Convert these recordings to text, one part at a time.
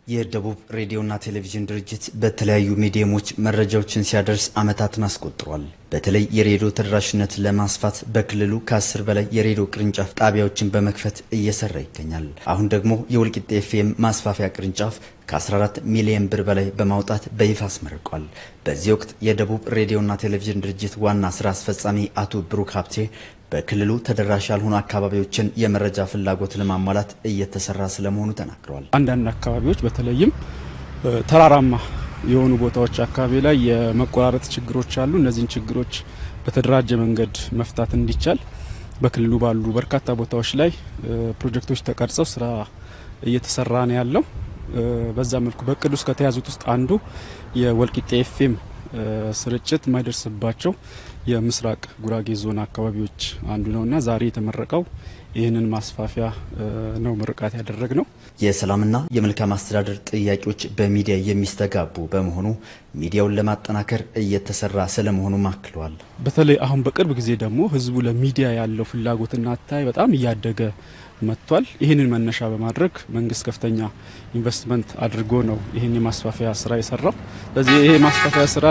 የደቡብ ሬዲዮና ቴሌቪዥን ድርጅት በተለያዩ ሚዲየሞች መረጃዎችን ሲያደርስ ዓመታትን አስቆጥሯል። በተለይ የሬዲዮ ተደራሽነት ለማስፋት በክልሉ ከአስር በላይ የሬዲዮ ቅርንጫፍ ጣቢያዎችን በመክፈት እየሰራ ይገኛል። አሁን ደግሞ የወልቂጤ ኤፍኤም ማስፋፊያ ቅርንጫፍ ከ14 ሚሊዮን ብር በላይ በማውጣት በይፋ አስመርቋል። በዚህ ወቅት የደቡብ ሬዲዮና ቴሌቪዥን ድርጅት ዋና ስራ አስፈጻሚ አቶ ብሩክ ሀብቴ በክልሉ ተደራሽ ያልሆኑ አካባቢዎችን የመረጃ ፍላጎት ለማሟላት እየተሰራ ስለመሆኑ ተናግረዋል። አንዳንድ አካባቢዎች በተለይም ተራራማ የሆኑ ቦታዎች አካባቢ ላይ የመቆራረጥ ችግሮች አሉ። እነዚህን ችግሮች በተደራጀ መንገድ መፍታት እንዲቻል በክልሉ ባሉ በርካታ ቦታዎች ላይ ፕሮጀክቶች ተቀርጸው ስራ እየተሰራ ነው ያለው። በዛ መልኩ በእቅድ ውስጥ ከተያዙት ውስጥ አንዱ የወልቂጤ ኤፍኤም ስርጭት የማይደርስባቸው የምስራቅ ጉራጌ ዞን አካባቢዎች አንዱ ነውና ዛሬ የተመረቀው ይህንን ማስፋፊያ ነው ምርቃት ያደረግ ነው። የሰላምና የመልካም አስተዳደር ጥያቄዎች በሚዲያ የሚስተጋቡ በመሆኑ ሚዲያውን ለማጠናከር እየተሰራ ስለመሆኑም አክለዋል። በተለይ አሁን በቅርብ ጊዜ ደግሞ ህዝቡ ለሚዲያ ያለው ፍላጎትና አታይ በጣም እያደገ መጥቷል። ይህንን መነሻ በማድረግ መንግስት ከፍተኛ ኢንቨስትመንት አድርጎ ነው ይህን የማስፋፊያ ስራ የሰራው። ስለዚህ ይሄ ማስፋፊያ ስራ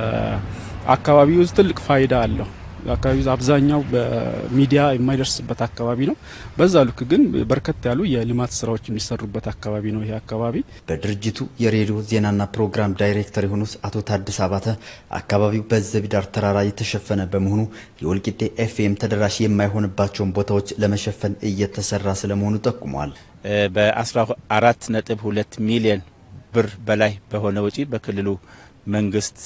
ለአካባቢው ትልቅ ፋይዳ አለው። አካባቢው አብዛኛው በሚዲያ የማይደርስበት አካባቢ ነው። በዛ ልክ ግን በርከት ያሉ የልማት ስራዎች የሚሰሩበት አካባቢ ነው ይሄ አካባቢ። በድርጅቱ የሬዲዮ ዜናና ፕሮግራም ዳይሬክተር የሆኑት አቶ ታድስ አባተ አካባቢው በዘቢዳር ተራራ የተሸፈነ በመሆኑ የወልቂጤ ኤፍኤም ተደራሽ የማይሆንባቸውን ቦታዎች ለመሸፈን እየተሰራ ስለመሆኑ ጠቁመዋል። በ14 ነጥብ 2 ሚሊዮን ብር በላይ በሆነ ወጪ በክልሉ መንግስት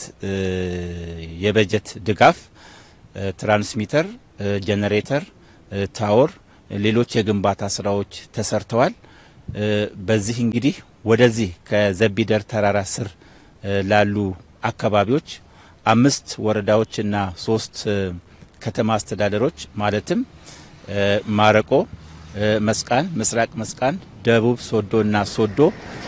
የበጀት ድጋፍ ትራንስሚተር፣ ጄኔሬተር፣ ታወር፣ ሌሎች የግንባታ ስራዎች ተሰርተዋል። በዚህ እንግዲህ ወደዚህ ከዘቢደር ተራራ ስር ላሉ አካባቢዎች አምስት ወረዳዎችና ሶስት ከተማ አስተዳደሮች ማለትም ማረቆ፣ መስቃን፣ ምስራቅ መስቃን፣ ደቡብ ሶዶና ሶዶ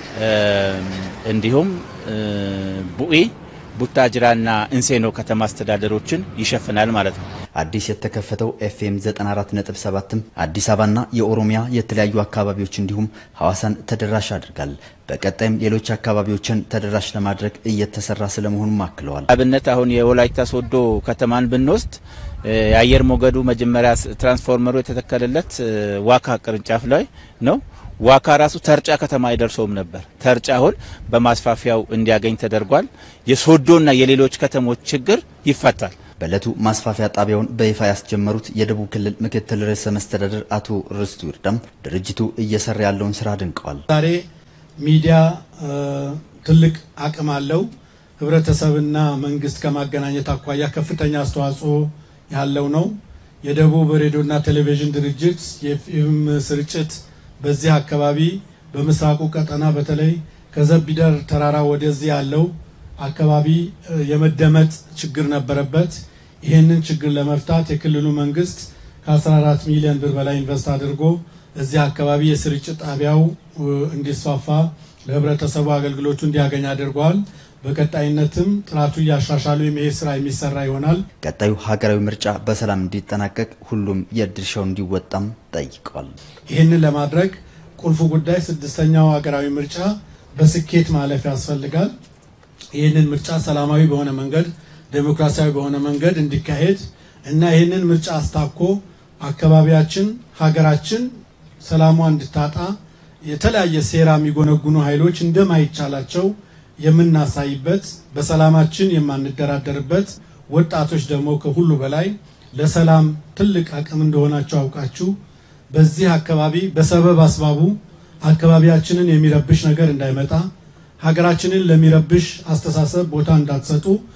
እንዲሁም ቡኢ ቡታጅራና እንሴኖ ከተማ አስተዳደሮችን ይሸፍናል ማለት ነው። አዲስ የተከፈተው ኤፍኤም 94.7ም አዲስ አበባና የኦሮሚያ የተለያዩ አካባቢዎች እንዲሁም ሐዋሳን ተደራሽ ያደርጋል። በቀጣይም ሌሎች አካባቢዎችን ተደራሽ ለማድረግ እየተሰራ ስለመሆኑም አክለዋል። አብነት አሁን የወላይታ ሶዶ ከተማን ብንወስድ የአየር ሞገዱ መጀመሪያ ትራንስፎርመሩ የተተከለለት ዋካ ቅርንጫፍ ላይ ነው። ዋካ ራሱ ተርጫ ከተማ አይደርሰውም ነበር። ተርጫ አሁን በማስፋፊያው እንዲያገኝ ተደርጓል። የሶዶና የሌሎች ከተሞች ችግር ይፈታል። በዕለቱ ማስፋፊያ ጣቢያውን በይፋ ያስጀመሩት የደቡብ ክልል ምክትል ርዕሰ መስተዳደር አቶ ርስቱ ይርዳም ድርጅቱ እየሰራ ያለውን ስራ አድንቀዋል። ዛሬ ሚዲያ ትልቅ አቅም አለው። ህብረተሰብና መንግስት ከማገናኘት አኳያ ከፍተኛ አስተዋጽኦ ያለው ነው። የደቡብ ሬዲዮና ቴሌቪዥን ድርጅት የኤፍኤም ስርጭት በዚህ አካባቢ በምስራቁ ቀጠና በተለይ ከዘቢደር ተራራ ወደዚህ ያለው አካባቢ የመደመጥ ችግር ነበረበት። ይህንን ችግር ለመፍታት የክልሉ መንግስት ከ14 ሚሊዮን ብር በላይ ኢንቨስት አድርጎ እዚህ አካባቢ የስርጭት ጣቢያው እንዲስፋፋ ለህብረተሰቡ አገልግሎቱ እንዲያገኝ አድርጓል። በቀጣይነትም ጥራቱ እያሻሻሉ የመሄድ ስራ የሚሰራ ይሆናል። ቀጣዩ ሀገራዊ ምርጫ በሰላም እንዲጠናቀቅ ሁሉም የድርሻው እንዲወጣም ጠይቀዋል። ይህንን ለማድረግ ቁልፉ ጉዳይ ስድስተኛው ሀገራዊ ምርጫ በስኬት ማለፍ ያስፈልጋል። ይህንን ምርጫ ሰላማዊ በሆነ መንገድ፣ ዴሞክራሲያዊ በሆነ መንገድ እንዲካሄድ እና ይህንን ምርጫ አስታኮ አካባቢያችን፣ ሀገራችን ሰላሟ እንድታጣ የተለያየ ሴራ የሚጎነጉኑ ኃይሎች እንደማይቻላቸው የምናሳይበት በሰላማችን የማንደራደርበት ወጣቶች ደግሞ ከሁሉ በላይ ለሰላም ትልቅ አቅም እንደሆናቸው አውቃችሁ በዚህ አካባቢ በሰበብ አስባቡ አካባቢያችንን የሚረብሽ ነገር እንዳይመጣ ሀገራችንን ለሚረብሽ አስተሳሰብ ቦታ እንዳትሰጡ